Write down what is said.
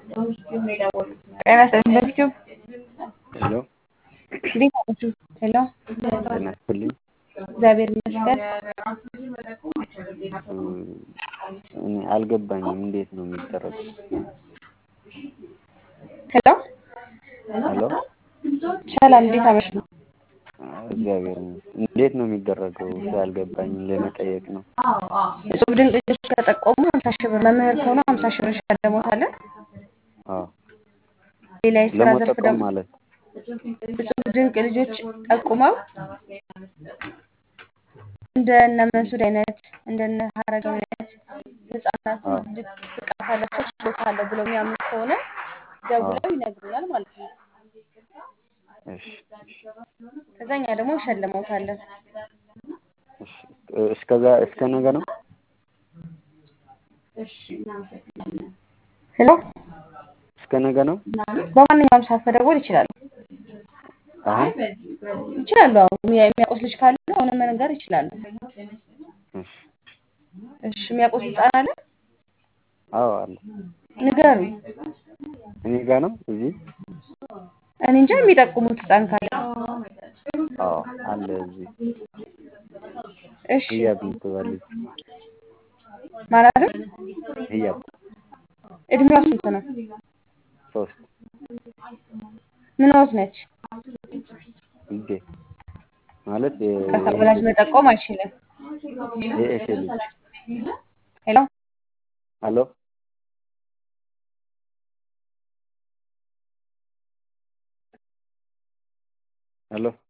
ጤና ይስጥልኝ በፊቱ ሄሎ እንዴት ናችሁ? ሄሎ ጤና ይስጥልኝ። እግዚአብሔር ይመስገን። እኔ አልገባኝም። እንዴት ነው የሚደረገው? ሄሎ ሄሎ ሰላም፣ እንዴት አመሹ? እግዚአብሔር ይመስገን። እንዴት ነው የሚደረገው? ስላልገባኝ ለመጠየቅ ነው። እጹብ ድንቅ ልጆች ከጠቆሙ ሀምሳ ሺህ ብር መምህር ከሆኑ ሀምሳ ሺህ ብር እንሸልሞታለን። አዎ ሌላ የስራ ዘርፍ ለመጠቆም ደግሞ ማለት እጹብ ድንቅ ልጆች ጠቁመው እንደነ መንሱድ አይነት እንደነ ሀረጋዊ አይነት ህጻናት አዎ ልጅ ብቃት አላቸው ችሎታ አለው ብለው የሚያምኑ ከሆነ ደውለው ይነግሩናል ማለት ነው። እሺ እሺ ከዛ እኛ ደግሞ እንሸልመውታለን። እሺ እስከዛ እስከ ነገ ነው? ሄሎ እስከ ነገ ነው? በማንኛውም ሰዓት መደወል ይችላሉ አሁን ይችላሉ። አሁን የሚያውቁት ልጅ ካለ አሁን መንገር ይችላሉ። እሺ እሺ የሚያውቁት ህፃን አለ አዎ አለ። ንገሩ። እኔ ጋ ነው እዚህ? እኔ እንጃ የሚጠቁሙት ህፃን ካለ አዎ አለ እዚህ። እሺ ህያብ የምትባል ልጅ ማለት ነው። ህያብ እድሜዋ ስንት ነው? ሶስት ምን ወት ነች? ልጄ ማለት በቃ ወላጅ መጠቆም አይችልም። የእህቴ ልጅ ሄሎ አሎ አሎ